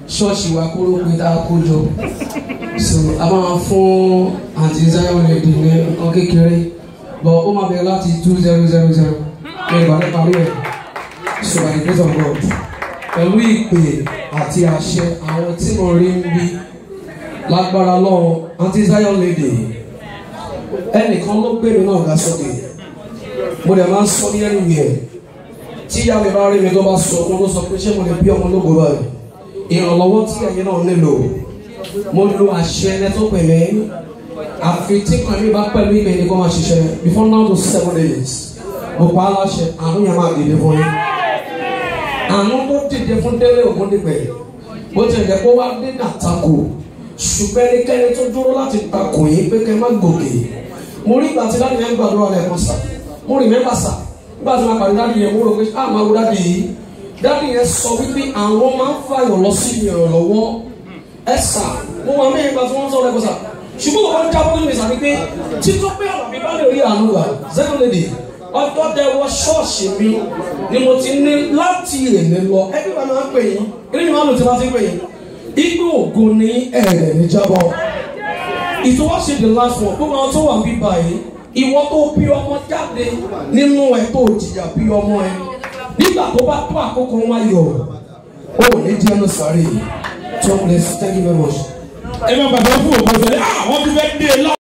ṣọ́ọ̀ṣì wa kúrò pé tá a kó jọ so a máa fún àǹtí Zion lady ní nǹkan kékeré but ó máa bẹ̀rẹ̀ láti two zero zero zero ní ìgbàlẹ̀ parí ẹ̀ so by the grace of God pẹ̀lú ìpè àti àṣẹ àwọn tí mo rí ń bí lágbára lọ́wọ́ àǹtí Zion lady ẹnìkan ló gbé mi náà ga sókè mo dẹ̀ máa ń sọ ní ẹnu yẹn tí ìyá mi bá rí mi tó bá sọ ọmọ ló sọ pé ṣé mo lè bí ọmọ lógo báyìí ìrànlọ́wọ́ tí ẹ̀yin náà nílò mo lo àṣẹ ẹni tó pè mí àfi tí kan mi bá pẹ̀lú ìgbẹ́ ni kò máa ṣiṣẹ́ before now to seven days mo pa á láṣẹ àánú yẹn máa dìde fún yín àánú tó dìde fún délé ògúndìgbẹ̀ bó ti jẹ́ kó wá dé nàtakò ṣùgbọ́n ẹnikẹ́ni tó dúró láti takò yín pé kẹ́ má gòkè mo rí ìgbà tí láti yẹn gbàdúrà lẹ́ẹ̀kan sà mo rí mẹ́fà sà nígbà tí wọ́n pàdé dáàdi yẹn mo rò pé a máa wo dáàdi yìí dáàdi yẹn sọ wípé àwọn máa ń fàyọ̀ lọ sí ìrànlọ́wọ́ ẹ sà mo máa mẹ́rin gba tí wọ́n ń sọ lẹ́kọ̀ọ́ sà ṣùgbọ́n mo kàn ń jábọ́ nínú ìsàmì pé títọ́ pé ọ̀rọ̀ mi bá lè rí àánú rà zero lady ọjọ́ tẹ wọ ṣọ́ọ̀ṣì mi ni mo ti ní láti èlé lọ ẹbí wa máa ń pè yín ilé ni wọ́n lò tí wọ́n ti ń pè yín igbó ògo ní ẹ̀rẹ̀ ní jábọ̀ ìtọ́wọ́sẹ̀ the last one gbogbo àwọn tó wà bí báyìí ìwọ tó bí ọmọ jáde nínú ẹ tó jìyà bí ọmọ ẹ nígbà tó bá tó àkókò wọn yọ ó ní jẹ́ ẹnu sáré tó ń lè thank you very much. ẹ máa bàbá fún òkú ọ̀sẹ̀ ní àwọn ti fẹ́ dé lọ.